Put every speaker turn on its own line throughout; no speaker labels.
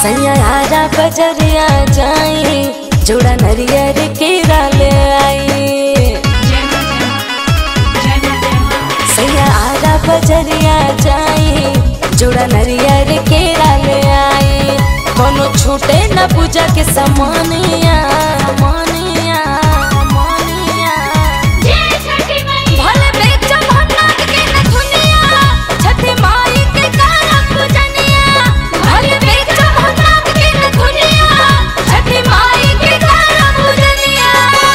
सैयारा बजरिया जाई जोड़ा नरियर केरा ले आई सैयारा बजरिया जाई जोड़ा नरियर केरा ले आई कोनो छूटे न पूजा के समानिया समानिया समानिया भले बेचम हनाग के नथुनिया छठी माई के काला पूजनिया भले बेचम हनाग के नथुनिया छठी माई के काला पूजनिया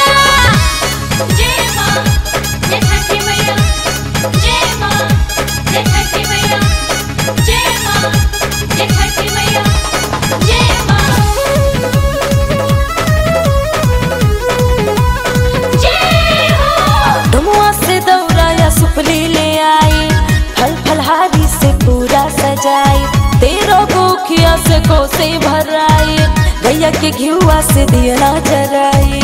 जय मां जय छठी मैया जय मां जय छठी मैया जय मां जय छठी मैया जय मां जय हो
डुमुआ से दौड़ाया सुपली ले आई फल फलहारी से पूरा सजाई तेरो गोखिया से कोसे भराई गैया के घियुआ से दिया जराई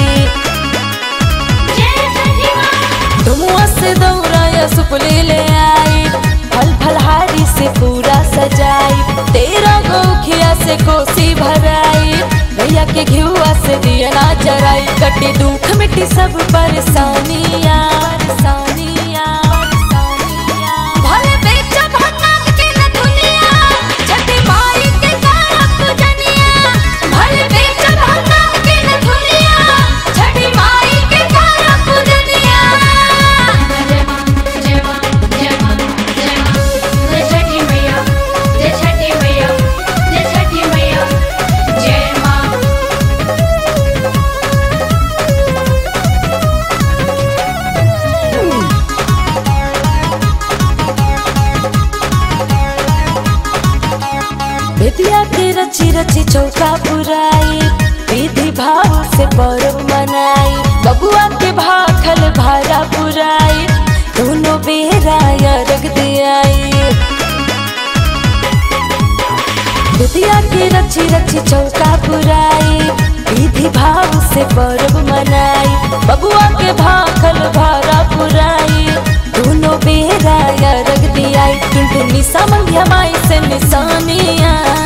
जय छठी मां
डुमुआ से दौड़ाया सुपली ले आई फल फलहारी से पूरा सजाई तेरा गोखिया से कोसी भराई गैया के घियुआ से दिया जराई कटी दुख मिट्टी सब परेशानियां परेशानियां परेशानियां भले बेचा भनाग के न दुनिया छठी माई के काला पूजनिया भले बेचा भनाग के न दुनिया छठी माई के काला पूजनिया
जय मां जय मां जय मां जय मां जय छठी मैया जय छठी मैया जय छठी मैया जय मां
बेटिया के रची रची चौका पुराई विधि भाव से पर्व मनाई बबुआ के भाखल भारा पुराई दोनों बेरा रख दियाई बेटिया के रची रची चौका पुराई विधि भाव से पर्व मनाई बबुआ के भाखल भारा पुराई दोनों बेरा रख दियाई टुनटुनी समंध्या माई से निशानिया